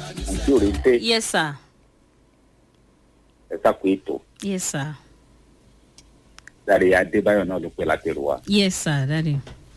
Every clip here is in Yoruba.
àǹtí òrèǹté yes sir ẹ sàkó ètò yes sir dáre adébáyọ̀ náà ló pẹ́ látẹ̀rù wa yes sir daddy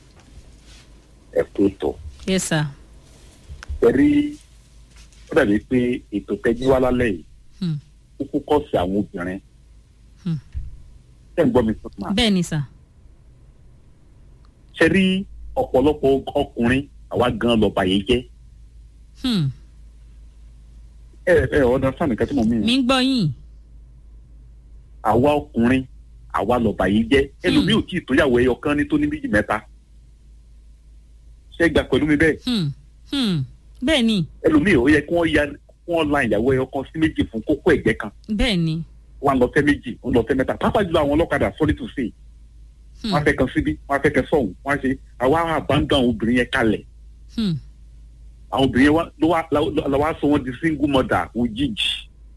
ẹ kú ètò yes sir ẹ rí ó dàbí pé ètò tẹ́jú wá lálẹ́ yìí hmm. kúkú kọ́ sí àwọn obìnrin Hmm. ṣé ń gbọ́ mi sọ ma bẹ́ẹ̀ ni sir ṣe rí ọ̀pọ̀lọpọ̀ ọkùnrin àwa gan lọ́ba yìí jẹ́ hmm. ẹ ẹ ọ̀dà sáà nìkan tí mo mí mi ń gbọ́ yín àwa ọkùnrin àwa lọ́ba yìí jẹ́ ẹlòmíì ò tí ì tóyàwó ẹyọ kan ní tó ní méjì mẹ́ta ṣé gbà pẹ̀lú mi bẹ́ẹ̀ hmm. Hmm. bẹ́ẹ̀ ni ẹlòmíì ó yẹ kí wọ́n ya kí wọ́n la ìyàwó ẹyọ kan sí méjì fún kókó ẹ̀gbẹ́ kan bẹ́ẹ̀ ni wọn lọ fẹ́ méjì wọn lọ fẹ́ mẹ́ta pápá jùlọ àwọn ọlọ́kadà sorry to say hmm. wọn fẹ́ kan síbí wọn fẹ́ kan sọ̀hún wọn ṣe àwa àbáńdọ̀ àwọn obìnrin yẹn kalẹ̀ Hmm. àwọn obìnrin yẹn wá- ló wá lọ wá sọ wọn di single mother òjijì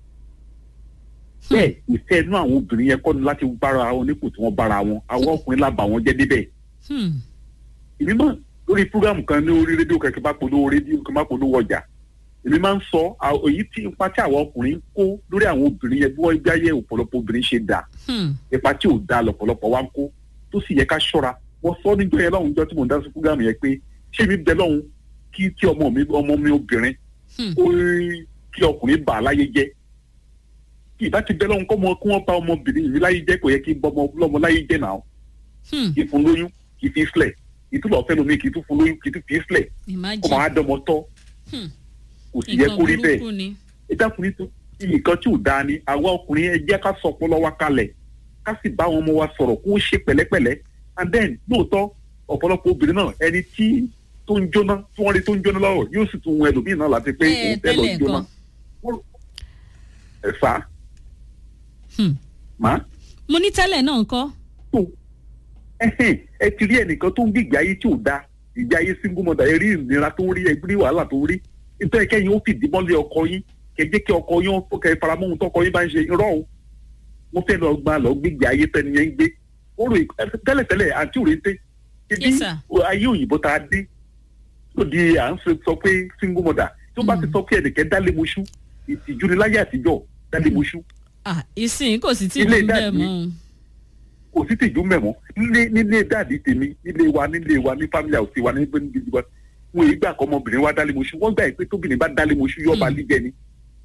bẹ́ẹ̀ ìfẹ́ inú àwọn obìnrin yẹn kọ́ ni láti bára wọn nípò tí wọ́n bára wọn àwọn ọkùnrin lábà wọn jẹ́ débẹ̀ Hmm. èmi máa lórí programu kan ní orí rédíò kẹ̀kẹ́ bá polówó rédíò kẹ̀kẹ́ bá polówó ọjà èmi máa ń sọ à- èyí tí ipa tí àwọn ọkùnrin ń kó lórí àwọn obìnrin yẹn bí wọ́n gbé ayé ọ̀pọ̀lọpọ̀ obìnrin ṣe dà Hmm. ipa tí ò da lọ́pọ̀lọpọ̀ wa ń kó tó sì yẹ ká ṣọ́ra wọ́n sọ níjọ́ yẹn lọ́hùn jọ́ tí mò ń dá sí programu yẹn pé ṣé mi bẹ lọ́hùn kí tí ọmọ mi ọmọ mi obìnrin Hmm. ó rí kí ọkùnrin bà á láyé jẹ́ kí ìbá ti bẹ lọ́hùn kọ́ mọ kí wọ́n bá ọmọbìnrin mi láyé jẹ́ kò yẹ kí bọ́mọ lọ́mọ láyé jẹ́ náà Hmm. kì í fún lóyún kì í fi sílẹ̀ kì í tún lọ́ọ́ fẹ́ lómi kì í tún fún lóyún kì í tún fi sílẹ̀ kó imagine máa dọmọ tọ́ Hmm. kò sì yẹ kó rí bẹ́ẹ̀ burúkú ni ẹ dákùnrin tó nǹkan tí ò dáa ni àwa ọkùnrin ẹ jẹ́ ká sọ ọpọlọ wa kalẹ̀ ká sì bá àwọn ọmọ wa sọ̀rọ̀ kó ṣe pẹ̀lẹ́pẹ̀lẹ́ and then lóòótọ́ ọ̀pọ̀lọpọ̀ obìnrin náà ẹni tí tó ń jóná tí wọ́n rí tó ń jóná lọ́wọ́ yóò sì tún wọn ẹlòmíì náà láti pé ẹ òun fẹ́ lọ tẹ́lẹ̀ jóná kan ẹ fà á Hmm. má mo ní tẹ́lẹ̀ náà ńkọ́ tó ẹhìn ẹ ti rí ẹnìkan tó ń gbé ìgbé ayé tí ò dáa ìgbé ayé single mother ẹ rí ìnira tó ń rí ẹ rí wàhálà tó ń rí nítorí kẹ́yìn ó fìdí mọ́lé ọkọ yín kẹjẹ kí ọkọ yín ó kẹ faramọ́ ohun tọkọ yín bá ń ṣe irọ́ o mo fẹ́ lọ gba lọ gbégbé ayé tẹni yẹn ń gbé ó rò tẹ́lẹ̀tẹ́lẹ̀ àti òrèǹté ibi Yes, sir. ayé òyìnbó tá a dé tó di à ń sọ sọ pé single mother tó bá ti Mm. sọ pé ẹnìkẹ́ dálé moṣú ìtìjú ni láyé àtijọ́ dálé moṣú ah ìsìn kò sì tí Ilé ì bẹ́ẹ̀ dàbí- mọ́ kò sí tìjú mẹ́mọ́ nílé nílé dáàdi tèmi nílé wa nílé wa ní family house wa ní gbẹ́ni gidi wa wọn èyí gbà kọ́ ọmọbìnrin wa dálé moṣú wọ́n gbà pé tóbìnrin bá dálé moṣú yọ̀ọ́ bá Mm. líjẹ ni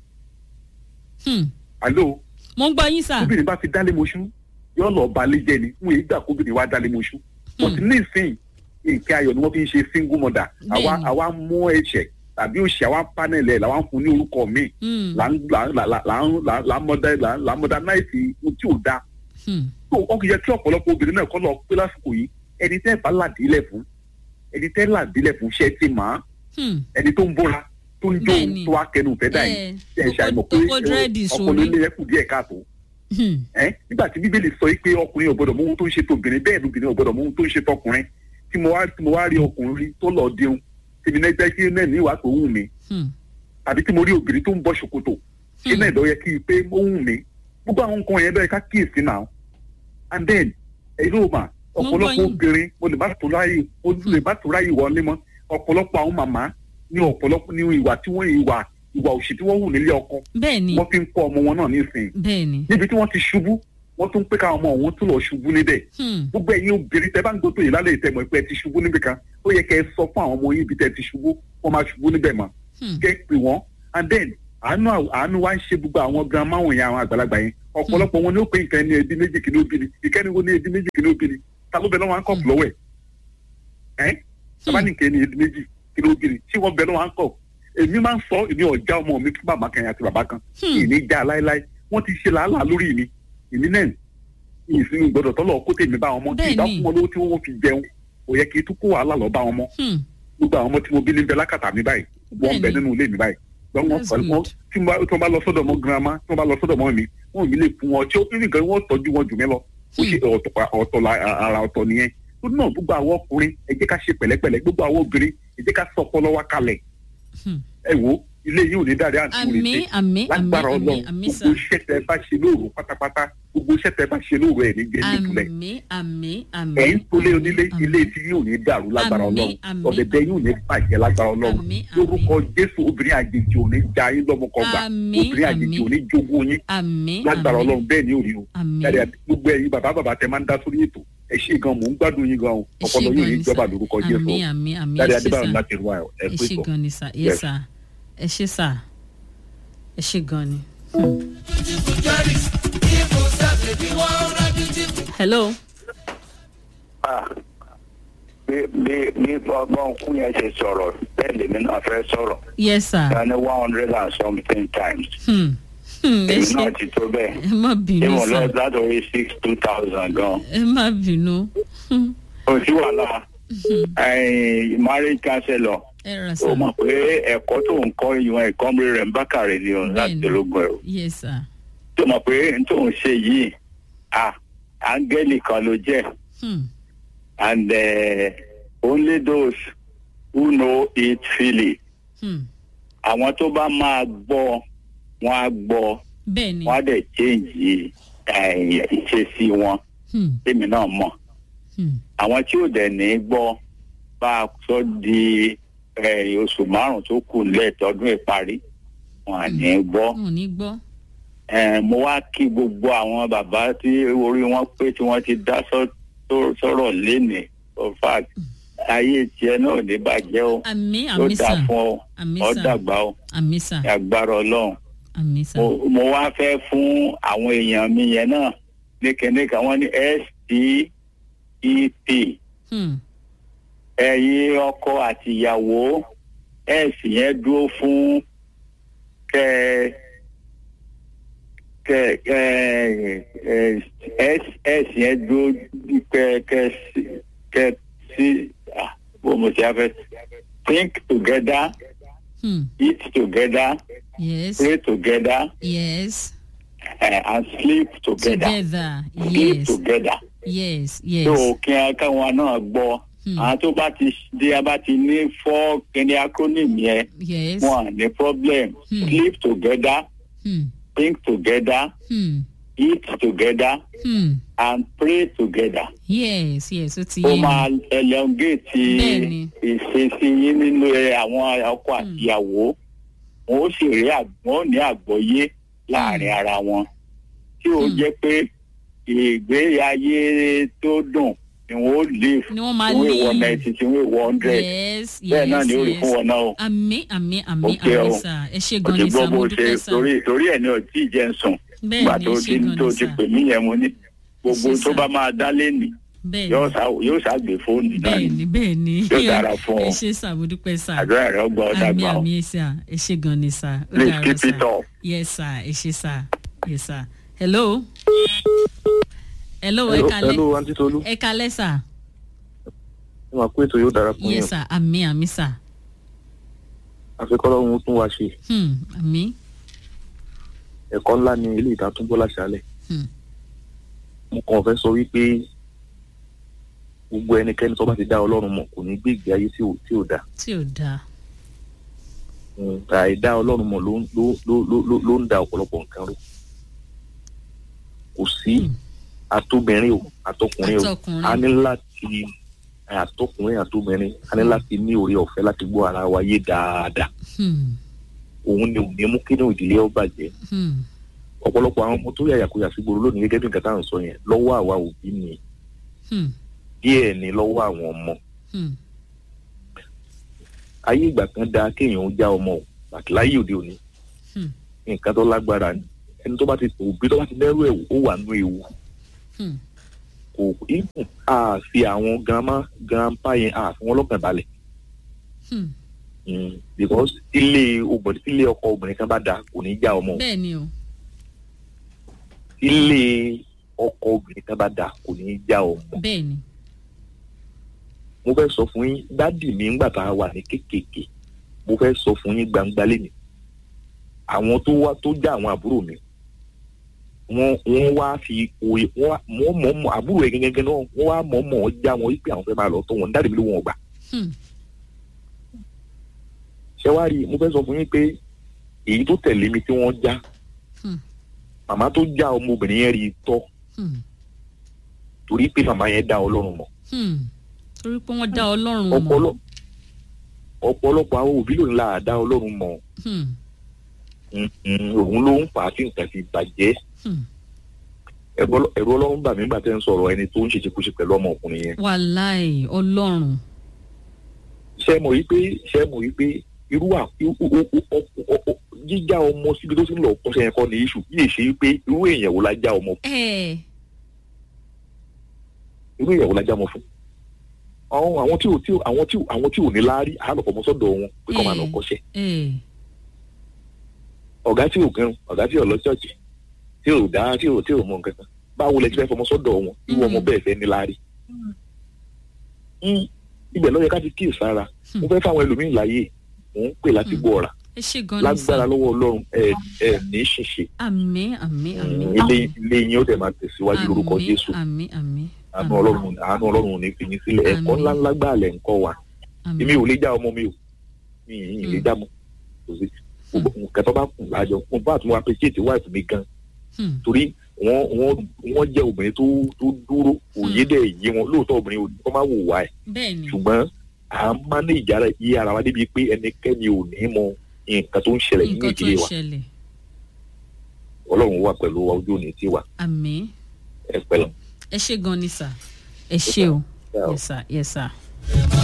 Hmm. àló mo ń gbọ́ yín sà tóbìnrin bá fi dálé moṣú yọ̀ọ́ lọ́ọ́ bá líjẹ ni wọn èyí gbà kóbìnrin wa dálé moṣú wọ́n ti ní ìsìn nǹkan ayọ̀ ni wọ́n fi ń ṣe single mother àwa Bẹ́ẹ̀ni. àwa mú ẹ̀ṣẹ̀ tàbí òṣì àwa panel ẹ̀ làwa ń fún ní orúkọ míì Hmm. là ń là ń là là là ń là là ń mọdà là là ń modernize ohun tí ò dáa Hmm. tó wọn kì í yẹ kí ọ̀pọ̀lọpọ̀ obìnrin náà kọ́ lọ pé lásìkò yìí ẹni tẹ́ bá làdílẹ̀ fún ẹni tẹ́ làdílẹ̀ fún ṣẹ́ ti mà á Hmm. ẹni tó ń bóra tó ń jó Bẹ́ẹ̀ni. tó wá kẹnu fẹ́ dà yìí Ẹ, ṣe é ṣàìmọ̀ pé tó kó dírẹ́dì ọkùnrin sórí. ilé yẹn kù díẹ̀ káàtó Hmm. ẹ́ nígbà tí bíbélì sọ yìí pé ọkùnrin ò gbọdọ̀ mọ ohun tó ń ṣe tóbìnrin bẹ́ẹ̀ lóbìnrin ò gbọdọ̀ mọ ohun tó ń ṣe tọkùnrin tí mo wá tí mo wá rí ọkùnrin rí tó lọ dirun tèmi náà jẹ́ kí náà ní ìwà tó wù mí Hmm. àbí tí mo rí obìnrin tó ń bọ́ ṣòkòtò kí Hmm. náà ìdọ̀ yẹ kí n pé ó wù mí gbogbo àwọn nǹkan yẹn bẹ́ẹ̀ ká kíyèsí náà and then èyí ló mà Mo ń gbọ́ ọ̀pọ̀lọpọ̀ yín. obìnrin mo lè má tó ráyè mo lè má tó ráyè wọlé mọ́ ọ̀pọ̀lọpọ̀ àwọn màmá ní ọ̀pọ̀lọpọ̀ ní ìwà tí wọ́n ìwà ìwà òṣì tí wọ́n hù nílé ọkọ bẹ́ẹ̀ ni wọ́n fi ń kọ́ ọmọ wọn náà nísìnyí bẹ́ẹ̀ ni níbi tí wọ́n ti ṣubú wọ́n tún pé káwọn ọmọ òun tún lọ ṣubú níbẹ̀ Hmm. gbogbo ẹ̀yin obìnrin tẹ́ bá ń gbótó yìí lálẹ́ ìtẹ̀mọ̀ pé ẹ ti ṣubú níbì kan ó yẹ kẹ́ ẹ sọ fún àwọn ọmọ yín ibi tẹ́ ti ṣubú wọ́n máa ṣubú níbẹ̀ mọ́ Hmm. kẹ́ ẹ pè wọ́n and then àánú àánú wa ń ṣe gbogbo àwọn girama wọ̀nyí àwọn àgbàlagbà yẹn ọ̀pọ̀lọpọ̀ wọn ni ó pé nǹkan ní ẹbí méjì kìíní obìnrin ìkẹ́ni wo ní ẹbí méjì kìíní obìnrin ta ló bẹ lọ́wọ́ àńkọ̀ lọ́wọ́ ẹ̀ ẹ́ sábà ní nǹkan ní ẹbí méjì kìíní obìnrin tí wọ́n bẹ lọ́wọ́ àńkọ̀ èmi máa ń sọ èmi ọ̀já ọmọ mi fún bàbá kan àti bàbá kan Hmm. ìní já láéláé wọ́n ti ṣe làálàá lórí mi èmi náà ìsinmi gbọ́dọ̀ tọ́lọ̀ kó tèmi bá wọn mọ́ tí Bẹ́ẹ̀ni. ìbá fún wọn lówó tí wọ́n fi jẹun kò yẹ kí n tún kó wàhálà lọ bá wọn mọ́ Hmm. gbogbo àwọn ọmọ tí mo bí níbẹ̀ lákàtà mi báyìí wọ́n ń bẹ Bẹ́ẹ̀ni. nínú ilé mi báyìí wọ́n wọ́n That's pẹ̀lú wọn good. tí wọ́n bá- tí wọ́n bá lọ sọ́dọ̀ mọ́ girama tí wọ́n bá lọ sọ́dọ̀ mọ́ mi wọ́n ò ní lè fún wọn tí ó ní nǹkan wọ́n tọ́jú wọn jù mí lọ ó ṣe ọ̀tọ̀ ọ̀tọ̀ la- ara ọ̀tọ̀ nìyẹn tó náà gbogbo àwọn ọkùnrin ẹ jẹ́ ká ṣe pẹ̀lẹ́pẹ̀lẹ́ gbogbo àwọn obìnrin ẹ jẹ́ ká sọ ọpọlọ wa kalẹ̀ Hmm. ẹ wo ilé yìí ò ní dáre àti àmì òrèké àmì àmì lágbára àmì Ọlọ́run àmì sà gbogbo iṣẹ́ tẹ bá ṣe lóòrò pátápátá gbogbo iṣẹ́ tẹ bá ṣe lóru ẹ̀ ní jẹ́ nípìnlẹ̀ àmì àmì àmì. ẹ̀yin tó lé onílé àmì, ilé tí yóò ní dàrú lágbára Àmín, ọlọ́run àmín, ọ̀dẹ̀dẹ̀ yóò ní bàjẹ́ lágbára ọlọ́run Àmín, lórúkọ jésù obìnrin àjèjì ò ní já yín lọ́mọkọgbà Àmín, obìnrin àjèjì àmín. ò ní jogún yín àmì lágbára àmì, ọlọ́run bẹ́ẹ̀ ni ò rí o àmì. yàrá gbogbo ẹ̀yin bàbá bàbá tẹ máa ń dá sórí ètò ẹ ṣé gan mò ń gbádùn yín gan o Ẹ ṣé ọpọlọ yóò gan ní ni jọba sà. lórúkọ jésù àmì àmì àmì yàrá ẹ ṣé adébáyọ̀ sà. láti rú ayọ̀ ẹ ẹ pé ṣé tó. gan ni sà yes Yes. sà ẹ ṣé sà ẹ ṣé gan ni. hello Ah, bí bí bí ọgbọ́n kún yẹn ṣe sọ̀rọ̀ bẹ́ẹ̀ lèmi náà fẹ́ sọ̀rọ̀ yes sir. ta ni one hundred and something times Hmm. Hmm, ẹ èmi ṣé náà ti tó bẹ́ẹ̀ ẹ má bínú ìwọ̀n lọ sà látọ̀rí six two thousand gan ẹ má bínú Hmm. kò sí wàhálà ẹ̀yìn marriage counselor ẹ rà sà ó mọ̀ pé ẹ̀kọ́ tó ń kọ́ ìwọ̀n ẹ̀kọ́ mi rẹ̀ ń bákàrẹ̀ ni òun láti Bẹ́ẹ̀ni. ológun ẹ̀rọ yes sir. tó mọ̀ pé n tó ń ṣe yìí ah áńgẹ́lì kan ló jẹ́ Hmm. and uh, only those who know it feel it. Hmm. àwọn tó bá máa gbọ́ wọn á gbọ́ bẹ́ẹ̀ ni. wọn á dẹ̀ change eh, ìṣesí wọn Hmm. tèmi náà mọ̀ Hmm. àwọn tí ò dẹ̀ ní gbọ́ bá a sọ di eh, oṣù márùn tó kù lẹ́ẹ̀tọ́dún ìparí wọn à ní gbọ́ wọn ò ní gbọ́. Eh, mo wá kí gbogbo àwọn bàbá tí orí wọn pé tí wọ́n ti dá sọ- tó- sọ̀rọ̀ lénìí in fact ayé tiẹ̀ náà ò ní bàjẹ́ o àmì ó àmì dà sà fún ọ àmì ọ sà dàgbà o àmì sà ní agbára ọlọ́run àmì sà. mo mo wá fẹ́ fún àwọn èèyàn mi yẹn náà ní kẹ́nìkan wọ́n ní step Hmm. ẹ̀yin ọkọ àti ìyàwó s yẹn dúró fún kẹ kẹ ẹ ẹ s s yẹn dúró kẹ kẹ sí- kẹ sí ah, bó mo ti á fẹ́ think together Hmm. eat together yes pray together yes uh, and sleep together. together sleep yes together. yes yes. tó kí a káwọn náà gbọ́ Hmm. àwọn tó bá ti di a bá ti ní fọ́ kíní acronym yẹn yes. wọn à ní problem Hmm. sleep together Hmm. think together Hmm. eat together Hmm. and pray together. yes yes ó ti ó yé máa mi. elongate Bẹ́ẹ̀ni. ìṣesí yín nínú ẹ, àwọn ọkọ àti ìyàwó wọn ó sì rí àg- wọn ó ní àgbọ́yé láàrin ara wọn tí ó Hmm. jẹ́ pé ìgbé ayé tó dùn ni wọn ó live ni wọ́n máa tí wọ́n wọ lé. ninety tí wọ́n wọ hundred yes yes bẹ́ẹ̀ náà ni ó rí yes. fún wọn náà o. àmì àmì àmì Ó kẹ́ àmì ọ. sà ẹ ṣé o gan ti ni gbọ́ sà bó mo ṣe dúpẹ́ sà. torí torí ẹ̀ ní o tí ì jẹ́ ń sùn bẹ́ẹ̀ nígbà ni tó ẹ ti ṣé gan tó ni ti sà. pè mí yẹn mo ní gbogbo ṣé tó sà. bá máa dá lẹ́nì bẹ́ẹ̀ yóò ni ṣá- yóò ṣàgbé fóònù náà bẹ́ẹ̀ ni ni bẹ́ẹ̀ ni. Yóò dára fún ọ. ẹ ṣé sà mo dúpẹ́ sà. àdúrà rẹ̀ ọgbà ọ̀dà àmì gbà ọ́. àmì sà ẹ ṣé gan ni sà. ó Please dàárọ̀ keep sà. it up. yes sir ẹ ṣé sà yes sir hello. hello ẹ hello kalẹ́ hello aunty tolu ẹ kalẹ́ sà. ẹ máa kó ètò yóò dára fún yín yes sir àmì àmì sà. àfikọ́lọ́ ohun tún wá ṣe Hmm, àmì. ẹ̀kọ́ ńlá ni ilé ìdátúbọ̀ láṣálẹ̀ Hmm. mo kàn fẹ́ sọ wípé gbogbo ẹnikẹ́ni tó bá ti dá ọlọ́run mọ̀ kò ní gbé ìgbé ayé tí ò tí ò dáa tí ò dáa. Mm, àìdá ọlọ́run mọ̀ ló ń- ló ló ló ló ló ń da ọ̀pọ̀lọpọ̀ nǹkan rú kò sí Hmm. àtobìnrin o àtọkùnrin o Àtọkùnrin. a ní láti àtọkùnrin àtobìnrin a ní láti ní oore ọ̀fẹ́ láti gbọ́ ara wa yé dáadáa Hmm, òun ni ò ní mú kí ní ìdílé ọ bàjẹ́ hmm, ọ̀pọ̀lọpọ̀ àwọn ọmọ tó yàyàkuyà sí gbòòrò lónìí gẹ́gẹ́ bí nǹkan tá à ń sọ yẹn lọ́wọ́ àwa òbí ni hmm, díẹ̀ ni lọ́wọ́ àwọn ọmọ hmm. ayé ìgbà kan dáa kéèyàn ó já ọmọ o àti láyé òde òní Hmm. nǹkan tó lágbára ni ẹni tó bá ti òbí tó bá ti lẹ́rù ẹ̀ ó wà nú ewu Hmm. kò ikùn a fi àwọn grandma grandpa yẹn a fi wọn lọ́kàn balẹ̀ Hmm. Mm, because ilé obìnrin ilé ọkọ obìnrin kan bá dáa kò ní já ọmọ o bẹ́ẹ̀ ni o. ilé ọkọ obìnrin kan bá dáa kò ní já ọmọ bẹ́ẹ̀ ni. mo fẹ́ sọ fún yín dádì mi ńgbà tá a wà ní kékèké mo fẹ́ sọ fún yín gbangba lẹ́nu àwọn tó wá tó já àwọn àbúrò mi wọ́n wọ́n wá fi òye wọ́n wá- wọ́n mọ̀ mọ̀ àbúrò ẹ̀ gẹ́gẹ́ náà wọ́n wá mọ̀ mọ̀ já wọn wípé àwọn fẹ́ máa lọ tọ́ wọn dádì mi ló wọn gbà Hmm. ṣé wá rí i mo fẹ́ sọ fún yín pé èyí tó tẹ̀lé mi tí wọ́n já Hmm. màmá tó já ọmọbìnrin yẹn rí i tọ́ Hmm. torí pé màmá yẹn dá ọlọ́run mọ̀ Hmm. torí pé wọ́n dá ọlọ́run mọ̀. ọpọlọ ọ̀pọ̀lọpọ̀ àwọn òbí lòun là dá ọlọ́run mọ̀ Hmm. Mm, mm, òun ló ń fà á tí nǹkan fi bàjẹ́ Hmm. ẹ̀rọ ẹ̀rọ ọlọ́run bà mí nígbà tẹ́ ń sọ̀rọ̀ ẹni tó ń ṣe ṣekúṣe pẹ̀lú ọmọkùnrin yẹn wàláì ọlọ́run. ṣé mọ̀ wípé ṣé mọ̀ wípé irú à irú- o- o- o- o- o- jíjá ọmọ síbi tó ti ń lọ kọ́ṣẹ́ yẹn kọ́ ni iṣu yìí ṣe wípé irú èèyàn wo la já ọmọ ẹ irú èèyàn wo la já ọmọ fún àwọn àwọn tí ò tí ò àwọn tí ò àwọn tí ò ní láárí àálọ̀pọ̀ ọmọ sọ́dọ̀ wọn pé kọ́ máa lọ Mm. kọ́ṣẹ́ ẹ ọ̀gá tí ò kẹrun ọ̀gá tí ò lọ ṣọ́ọ̀ṣì tí ò dá tí ò tí ò mọ nǹkan kan báwo lẹ ti fẹ́ fọmọ sọ́dọ̀ wọn irú ọmọ Mm. bẹ́ẹ̀ fẹ́ ní láárí. Mm. ibẹ̀ ló yẹ ká ti kíyè sára Hmm. mo fẹ́ fáwọn ẹlòmíín láàyè mò ń pè láti Hmm. gbọ́ ọ̀rà ẹ ṣe gan ni sà. lágbára lọ́wọ́ ọlọ́run ẹ ẹ ní ṣìṣe àmín àmín àmín. ilé ilé yín ó dẹ̀ máa tẹ̀síwájú lórúkọ Àmín, jésù àmín àmín. àánú ọlọ́run àánú ọlọ́run ò ní fi yín sílẹ̀ ẹ̀kọ́ Àmín. ńlá ńlá gbà lẹ̀ ń kọ́ wa àmín. èmi ò lè já ọmọ mi o mi ì lè Hmm. já mọ́ kò sí nǹkan tó bá kù lájọ mo bá àtúnwá appreciate wife mi gan Hmm. torí wọ́n wọ́n wọ́n jẹ́ obìnrin tó tó dúró òye Hmm. dẹ̀ yé wọn lóòótọ́ obìnrin ò ní kọ́ máa wò wá ẹ̀ bẹ́ẹ̀ ni. ṣùgbọ́n à ń manage ara yí ara wa débi pé ẹnikẹ́ni ò ní mọ nǹkan tó ń ṣẹlẹ̀ nínú nǹkan tó ìdílé ń wa ṣẹlẹ̀. ọlọ́run wà pẹ̀lú wa ojú òní tiwa àmín. ẹ pẹ̀lú. ẹ ṣe gan ni sà. ẹ ṣe o. Yeah. yes sir yes sir.